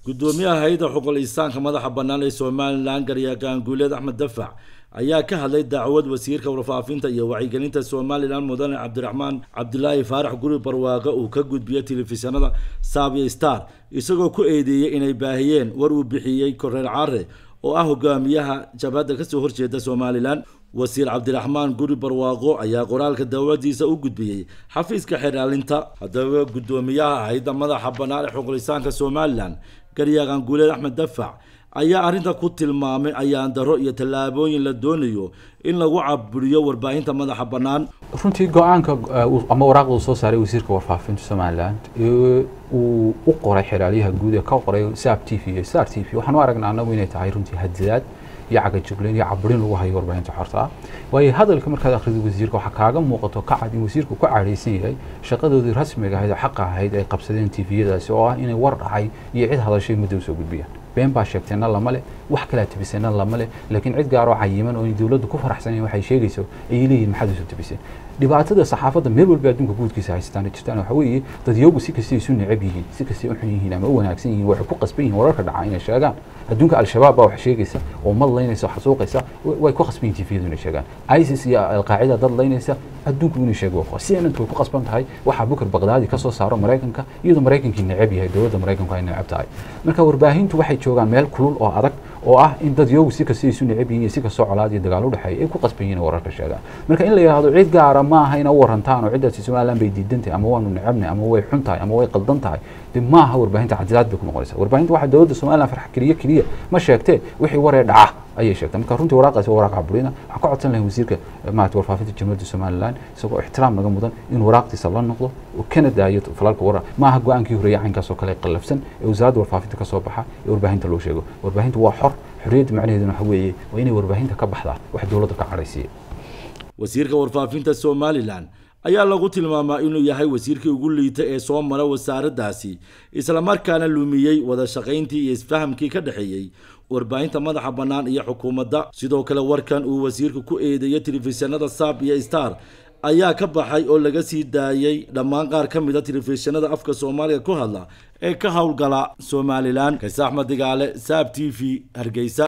gudoomiyaha hay-adda xuquuqul insaanka madaxa bannaan ee somalilan garyaqaan guuleed axmed dafac ayaa ka hadlay dacwad wasiirka warfaafinta iyo wacyigelinta somalilan mudane cabdiraxmaan cabdilaahi faarax guri barwaaqo uu ka gudbiyey telefishinada saabyo star isagoo ku eedeeyey inay baahiyeen war uu bixiyey korreer care oo ah hogaamiyaha jabhadda kasoo horjeeda somalilan wasiir cabdiraxmaan guri barwaaqo ayaa qoraalka dawladiisa u gudbiyey xafiiska xeraalinta haddaba gudoomiyaha hay-adda madaxa bannaan ee xuquulisaanka somalilan garyaqaan guuleed axmed dafac ayaa arrinta ku tilmaamay ayaan daro iyo tallaabooyin la doonayo in lagu caburiyo warbaahinta madaxa bannaan runtii go-aanka ama waraaqda uu soo saaray wasiirka warfaafinta somalilan uu u qoray xeraalyaha guud ee ka qoray sab t v iyo star t v waxaan u aragnaa anagu inay tahay runtii hadidaad iyo cagajugleyn iyo caburin lagu hayo warbaahinta xorta ah waayo hadalka markaad akhrido wasiirka waxaa kaaga muuqato ka cad in wasiirku ku cadhaysan yahay shaqadoodii rasmiga ahayd oo xaqa ahayd ay qabsadeen tviyadaasi oo ah inay war dhacay iyo cid hadashay muddo usoo gudbiyaan been baa sheegteenna lama leh wax kalaa tibiseenna lama leh laakiin cid gaaroo cayiman oo dowladdu ku faraxsanayn waxay sheegayso ayay leeyihin maxaad usoo tibiseen dhibaatada saxaafadda meel walba adduunka guudkiisa haystaan jirtaan waxa weeye dadyogu si kastay isu necab yihiin si kastay u xun yihiin ama u wanaagsan yihiin waxay ku qasban yihiin wararka dhaca inay sheegaan adduunka al-shabaab baa wax sheegaysa oo mad laynaysa xasuuqaysa way ku qasban yihiin tviyadu inay sheegaan isis iyo alqaacida dad laynaysa adduunku inay sheego waa cnntu way ku qasban tahay waxaa bukar baqdaadi ka soo saaro maraykanka iyadoo maraykankii necab yahay dowladda maraykanku ay necab tahay marka warbaahintu waxay joogaan meel kulul oo adag oo ah in dad yogu si kastay isu necab yihiin iyo si kastoo colaad iyo dagaal u dhexeeya ay ku qasban yihiin wararka sheegaan marka in la yidhaahdo cid gaara ma aha ina u warantaan oo ciddaasi somaliland bay diidan tahay ama waanu necabnay ama way xun tahay ama way qaldan tahay de ma aha warbaahinta cadilaad bay ku noqonaysaa warbaahinta waxaa dowladda somaliland farx keliya keliya ma sheegtee wixii waree dhaca ayay sheegtay marka runtii waraaqaasi waa waraaq caburina waxaan ka codsan lahay wasiirka maarata warfaafinta jamhuuriyadda somaliland isagoo ixtiraam naga mudan in waraaqdiisa la noqdo oo kana daayo falalka warar ma aha go-aankii horeeyay caynkaas oo kale qallafsan ee wasaaradda warfaafinta ka soo baxa ee warbaahinta loo sheego warbaahintu waa xor xorriyadda macnaheeduna waxa weeye waa inay warbaahinta ka baxdaa wax dowladda ka cadhaysiiya wasiirka warfaafinta somalilan ayaa lagu tilmaamaa inuu yahay wasiirkii ugu liita ee soo mara wasaaraddaasi islamarkaana lumiyey wada shaqayntii iyo isfahamkii ka dhexeeyey warbaahinta madaxa bannaan iyo xukuumadda sidoo kale warkan uu wasiirku ku eedeeyey telefishinada saab iyo star ayaa ka baxay oo laga sii daayey dhammaan qaar ka mida telefishinada afka soomaaliga ku hadla ee ka howlgala somalilan kaise axmed digaale saab t v hargeysa